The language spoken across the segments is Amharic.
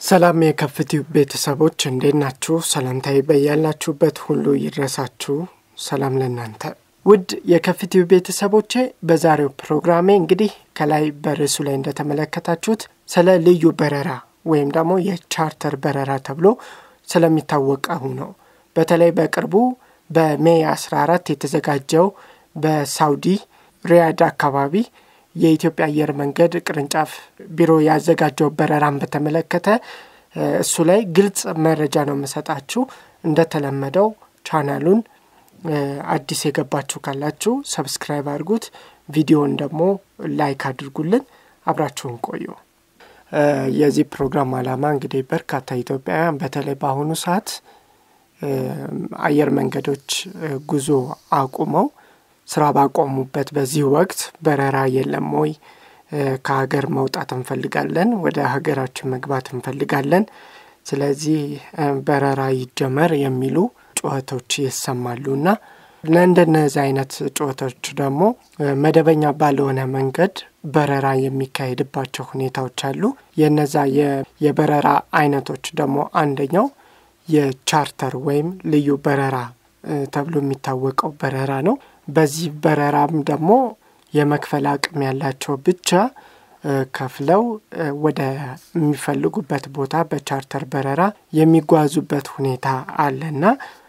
ሰላም የከፍቲው ቤተሰቦች እንዴት ናችሁ? ሰላምታዬ በያላችሁበት ሁሉ ይድረሳችሁ። ሰላም ለእናንተ ውድ የከፍቲው ቤተሰቦቼ። በዛሬው ፕሮግራሜ እንግዲህ ከላይ በርዕሱ ላይ እንደተመለከታችሁት ስለ ልዩ በረራ ወይም ደግሞ የቻርተር በረራ ተብሎ ስለሚታወቀው ነው። በተለይ በቅርቡ በሜይ 14 የተዘጋጀው በሳውዲ ሪያድ አካባቢ የኢትዮጵያ አየር መንገድ ቅርንጫፍ ቢሮ ያዘጋጀው በረራን በተመለከተ እሱ ላይ ግልጽ መረጃ ነው የምሰጣችሁ። እንደተለመደው ቻናሉን አዲስ የገባችሁ ካላችሁ ሰብስክራይብ አድርጉት፣ ቪዲዮን ደግሞ ላይክ አድርጉልን። አብራችሁን ቆዩ። የዚህ ፕሮግራም ዓላማ እንግዲህ በርካታ ኢትዮጵያውያን በተለይ በአሁኑ ሰዓት አየር መንገዶች ጉዞ አቁመው ስራ ባቆሙበት በዚህ ወቅት በረራ የለም ወይ? ከሀገር መውጣት እንፈልጋለን፣ ወደ ሀገራችን መግባት እንፈልጋለን፣ ስለዚህ በረራ ይጀመር የሚሉ ጩኸቶች ይሰማሉ እና ለእንደነዚህ አይነት ጩኸቶች ደግሞ መደበኛ ባልሆነ መንገድ በረራ የሚካሄድባቸው ሁኔታዎች አሉ። የነዛ የበረራ አይነቶች ደግሞ አንደኛው የቻርተር ወይም ልዩ በረራ ተብሎ የሚታወቀው በረራ ነው። በዚህ በረራም ደግሞ የመክፈል አቅም ያላቸው ብቻ ከፍለው ወደ የሚፈልጉበት ቦታ በቻርተር በረራ የሚጓዙበት ሁኔታ አለና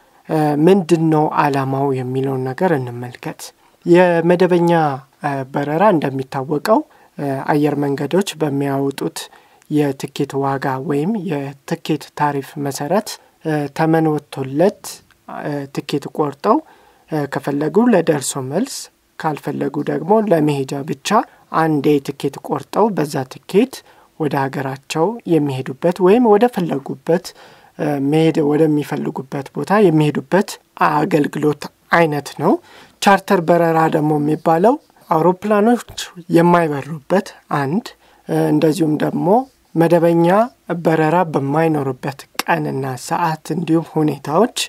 ምንድን ነው ዓላማው የሚለውን ነገር እንመልከት። የመደበኛ በረራ እንደሚታወቀው አየር መንገዶች በሚያወጡት የትኬት ዋጋ ወይም የትኬት ታሪፍ መሰረት ተመን ወጥቶለት ትኬት ቆርጠው ከፈለጉ ለደርሶ መልስ ካልፈለጉ ደግሞ ለመሄጃ ብቻ አንዴ ትኬት ቆርጠው በዛ ትኬት ወደ ሀገራቸው የሚሄዱበት ወይም ወደ ፈለጉበት መሄድ ወደሚፈልጉበት ቦታ የሚሄዱበት አገልግሎት አይነት ነው። ቻርተር በረራ ደግሞ የሚባለው አውሮፕላኖች የማይበሩበት አንድ እንደዚሁም ደግሞ መደበኛ በረራ በማይኖሩበት ቀንና ሰዓት እንዲሁም ሁኔታዎች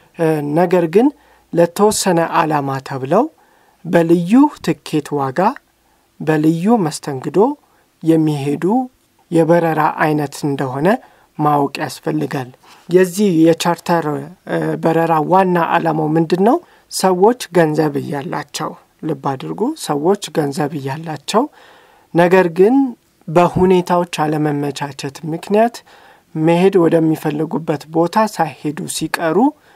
ነገር ግን ለተወሰነ ዓላማ ተብለው በልዩ ትኬት ዋጋ በልዩ መስተንግዶ የሚሄዱ የበረራ አይነት እንደሆነ ማወቅ ያስፈልጋል። የዚህ የቻርተር በረራ ዋና ዓላማው ምንድን ነው? ሰዎች ገንዘብ እያላቸው ልብ አድርጉ፣ ሰዎች ገንዘብ እያላቸው ነገር ግን በሁኔታዎች አለመመቻቸት ምክንያት መሄድ ወደሚፈልጉበት ቦታ ሳይሄዱ ሲቀሩ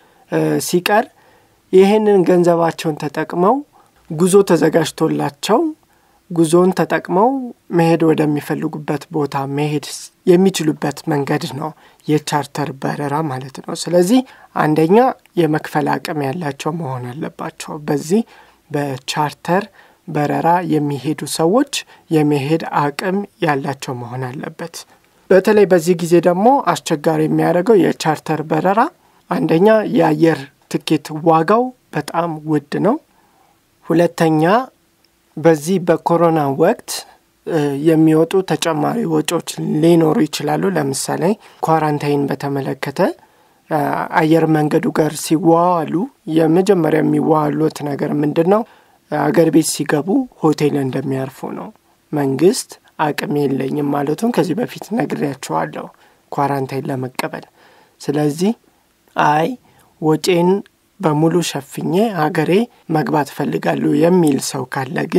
ሲቀር ይህንን ገንዘባቸውን ተጠቅመው ጉዞ ተዘጋጅቶላቸው ጉዞውን ተጠቅመው መሄድ ወደሚፈልጉበት ቦታ መሄድ የሚችሉበት መንገድ ነው የቻርተር በረራ ማለት ነው። ስለዚህ አንደኛ የመክፈል አቅም ያላቸው መሆን አለባቸው። በዚህ በቻርተር በረራ የሚሄዱ ሰዎች የመሄድ አቅም ያላቸው መሆን አለበት። በተለይ በዚህ ጊዜ ደግሞ አስቸጋሪ የሚያደርገው የቻርተር በረራ አንደኛ የአየር ትኬት ዋጋው በጣም ውድ ነው። ሁለተኛ በዚህ በኮሮና ወቅት የሚወጡ ተጨማሪ ወጪዎች ሊኖሩ ይችላሉ። ለምሳሌ ኳራንታይን በተመለከተ አየር መንገዱ ጋር ሲዋዋሉ የመጀመሪያ የሚዋዋሉት ነገር ምንድን ነው? አገር ቤት ሲገቡ ሆቴል እንደሚያርፉ ነው። መንግስት አቅም የለኝም ማለቱን ከዚህ በፊት ነግሬያቸዋለሁ ኳራንታይን ለመቀበል ስለዚህ አይ ወጪን በሙሉ ሸፍኜ ሀገሬ መግባት እፈልጋለሁ የሚል ሰው ካለ ግን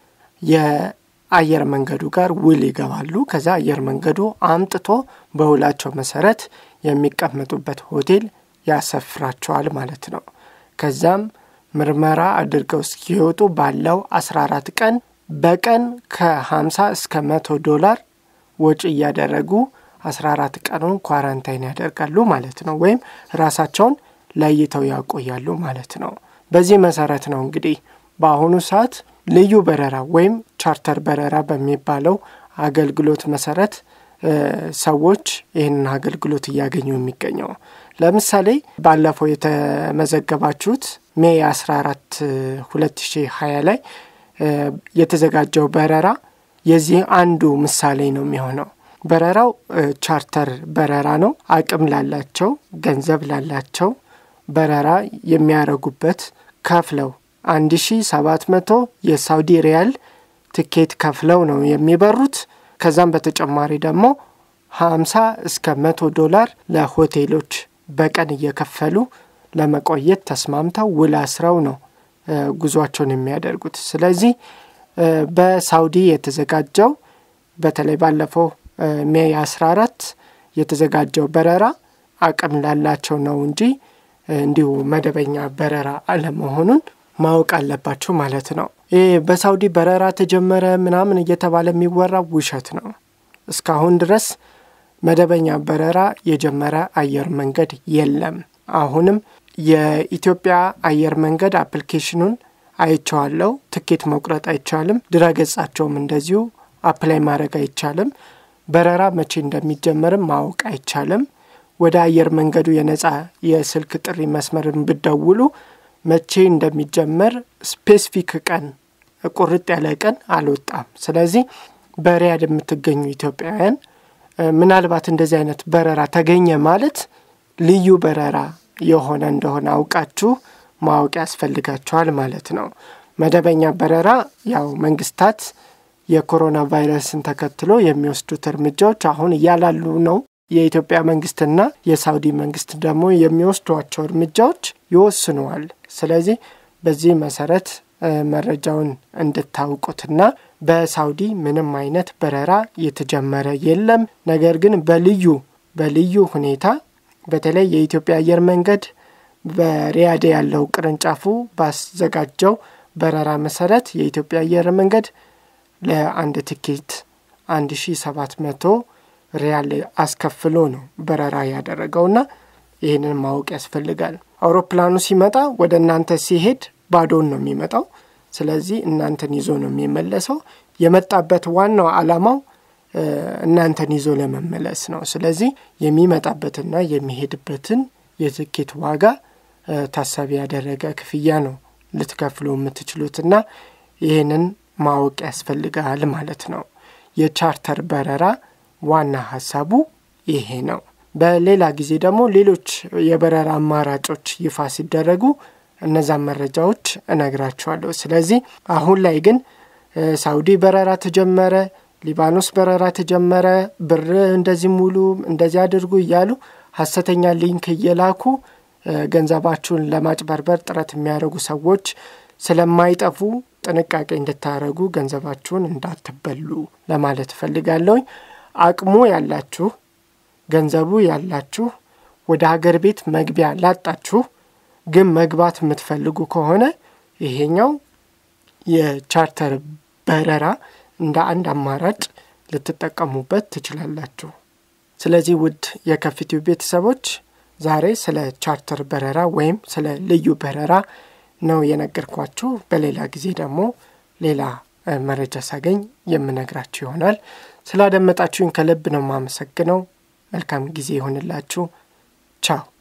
የአየር መንገዱ ጋር ውል ይገባሉ። ከዛ አየር መንገዱ አምጥቶ በውላቸው መሰረት የሚቀመጡበት ሆቴል ያሰፍራቸዋል ማለት ነው። ከዛም ምርመራ አድርገው እስኪወጡ ባለው 14 ቀን በቀን ከ50 እስከ 100 ዶላር ወጪ እያደረጉ 14 ቀኑን ኳራንታይን ያደርጋሉ ማለት ነው። ወይም ራሳቸውን ለይተው ያቆያሉ ማለት ነው። በዚህ መሰረት ነው እንግዲህ በአሁኑ ሰዓት ልዩ በረራ ወይም ቻርተር በረራ በሚባለው አገልግሎት መሰረት ሰዎች ይህንን አገልግሎት እያገኙ የሚገኘው። ለምሳሌ ባለፈው የተመዘገባችሁት ሜይ 14 2020 ላይ የተዘጋጀው በረራ የዚህ አንዱ ምሳሌ ነው የሚሆነው። በረራው ቻርተር በረራ ነው። አቅም ላላቸው ገንዘብ ላላቸው በረራ የሚያደርጉበት ከፍለው 1700 የሳውዲ ሪያል ትኬት ከፍለው ነው የሚበሩት። ከዛም በተጨማሪ ደግሞ 50 እስከ 100 ዶላር ለሆቴሎች በቀን እየከፈሉ ለመቆየት ተስማምተው ውል አስረው ነው ጉዟቸውን የሚያደርጉት። ስለዚህ በሳውዲ የተዘጋጀው በተለይ ባለፈው ሜይ 14 የተዘጋጀው በረራ አቅም ላላቸው ነው እንጂ እንዲሁ መደበኛ በረራ አለመሆኑን ማወቅ አለባቸው ማለት ነው። ይህ በሳውዲ በረራ ተጀመረ ምናምን እየተባለ የሚወራው ውሸት ነው። እስካሁን ድረስ መደበኛ በረራ የጀመረ አየር መንገድ የለም። አሁንም የኢትዮጵያ አየር መንገድ አፕሊኬሽኑን አይቼዋለሁ። ትኬት መቁረጥ አይቻልም። ድረገጻቸውም እንደዚሁ አፕላይ ማድረግ አይቻልም። በረራ መቼ እንደሚጀመርም ማወቅ አይቻልም። ወደ አየር መንገዱ የነጻ የስልክ ጥሪ መስመርን ብደውሉ መቼ እንደሚጀመር ስፔሲፊክ ቀን ቁርጥ ያለ ቀን አልወጣም። ስለዚህ በሪያድ የምትገኙ ኢትዮጵያውያን ምናልባት እንደዚህ አይነት በረራ ተገኘ ማለት ልዩ በረራ የሆነ እንደሆነ አውቃችሁ ማወቅ ያስፈልጋችኋል ማለት ነው። መደበኛ በረራ ያው መንግስታት የኮሮና ቫይረስን ተከትሎ የሚወስዱት እርምጃዎች አሁን እያላሉ ነው። የኢትዮጵያ መንግስትና የሳውዲ መንግስት ደግሞ የሚወስዷቸው እርምጃዎች ይወስነዋል። ስለዚህ በዚህ መሰረት መረጃውን እንድታውቁትና በሳውዲ ምንም አይነት በረራ የተጀመረ የለም። ነገር ግን በልዩ በልዩ ሁኔታ በተለይ የኢትዮጵያ አየር መንገድ በሪያድ ያለው ቅርንጫፉ ባዘጋጀው በረራ መሰረት የኢትዮጵያ አየር መንገድ ለአንድ ትኬት 1700 ሪያል አስከፍሎ ነው በረራ ያደረገውና ይህንን ማወቅ ያስፈልጋል። አውሮፕላኑ ሲመጣ ወደ እናንተ ሲሄድ ባዶን ነው የሚመጣው። ስለዚህ እናንተን ይዞ ነው የሚመለሰው። የመጣበት ዋናው ዓላማው እናንተን ይዞ ለመመለስ ነው። ስለዚህ የሚመጣበትና የሚሄድበትን የትኬት ዋጋ ታሳቢ ያደረገ ክፍያ ነው ልትከፍሉ የምትችሉትና ይህንን ማወቅ ያስፈልጋል ማለት ነው። የቻርተር በረራ ዋና ሀሳቡ ይሄ ነው። በሌላ ጊዜ ደግሞ ሌሎች የበረራ አማራጮች ይፋ ሲደረጉ እነዛን መረጃዎች እነግራችኋለሁ። ስለዚህ አሁን ላይ ግን ሳውዲ በረራ ተጀመረ፣ ሊባኖስ በረራ ተጀመረ፣ ብር እንደዚህ ሙሉ እንደዚህ አድርጉ እያሉ ሀሰተኛ ሊንክ እየላኩ ገንዘባችሁን ለማጭበርበር ጥረት የሚያደርጉ ሰዎች ስለማይጠፉ ጥንቃቄ እንድታደረጉ ገንዘባችሁን እንዳትበሉ ለማለት እፈልጋለሁኝ። አቅሙ ያላችሁ ገንዘቡ ያላችሁ ወደ ሀገር ቤት መግቢያ ላጣችሁ ግን መግባት የምትፈልጉ ከሆነ ይሄኛው የቻርተር በረራ እንደ አንድ አማራጭ ልትጠቀሙበት ትችላላችሁ። ስለዚህ ውድ የከፊቲው ቤተሰቦች ዛሬ ስለ ቻርተር በረራ ወይም ስለ ልዩ በረራ ነው የነገርኳችሁ። በሌላ ጊዜ ደግሞ ሌላ መረጃ ሳገኝ የምነግራችሁ ይሆናል። ስላደመጣችሁኝ ከልብ ነው የማመሰግነው። መልካም ጊዜ ይሆንላችሁ። ቻው